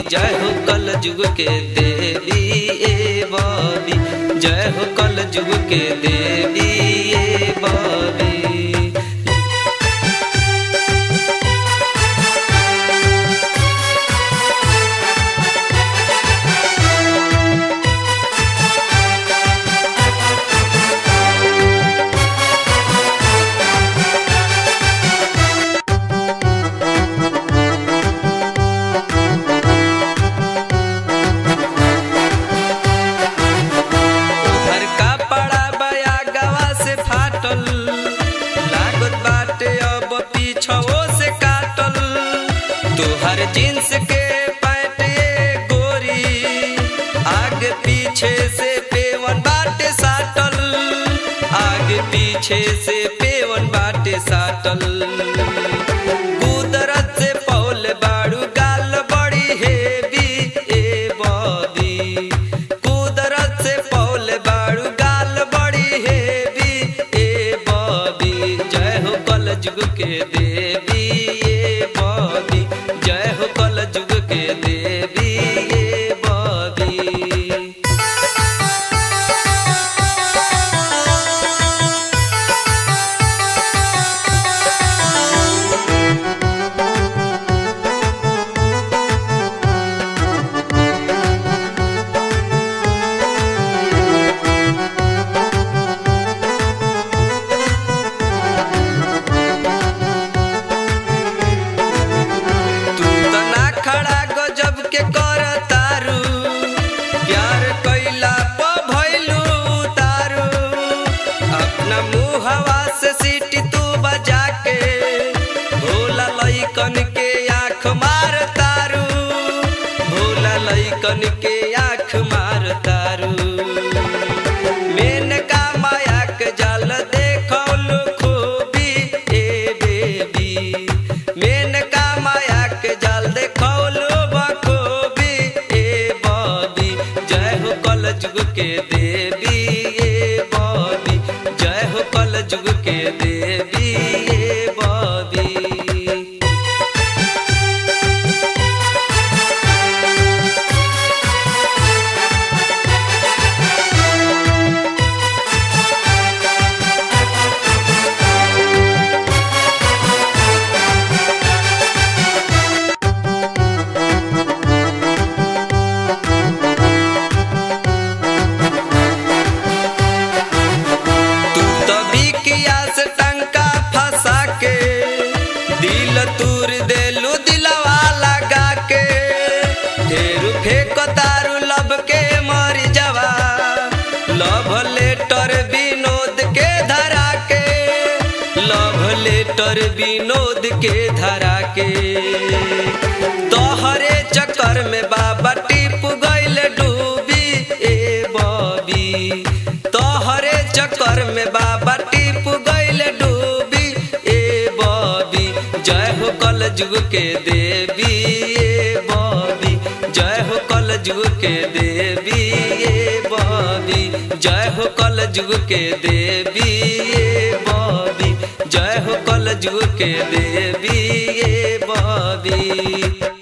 जय हो कल जुग के देवी ए बॉबी जय हो कल जुग के देवी ए बॉबी घर का पड़ा बया गवा से फाटल लागत बाटे अब पीछवो से काटल तोहर जींस के पैंट ये गोरी आगे पीछे से पेवन बाटे साटल आगे पीछे से पेवन बाटे साटल कुदरत से पौल बाड़ू गाल बड़ी हेवी ए बॉबी कुदरत से पौल बाड़ू गाल बड़ी हेवी ए बॉबी जय हो कल जुग के देवी ए बॉबी जय हो कल जुग के देवी ए बॉबी तू त ना खड़ा गजब के कर तारू प्यार कैला प भइलू तारू अपना मुहवा से सीटी तू बजा के भोला लइकन के आँख मार तारू भोला लइकन के आँख मार तारू मेनका माया के जाल देखौलू खूबी ए बेबी मेनका माया के जाल देखौलू बखूबी ए बॉबी जय हो कल जुग के देवी ए बॉबी जय हो कल जुग के देवी ए बॉबी तू तो बिकिया से टंका फंसा के दिल तूर देलू दिलवा लगा के ढेरू फेंक तारू लब के मर जवा लव लेटर विनोद के धरा के लव लेटर विनोद के धरा के तोहरे चक्कर में बाबा टिप गइल डूबी ए बॉबी तोहरे चक्कर में बाबा टिप गइल डूबी ए बॉबी जय हो कल जुग के देवी ए बॉबी जय हो कल जुग के देवी ए बॉबी जय हो कल जुग के देवी ए बॉबी जय हो कल जुग के देवी ए बॉबी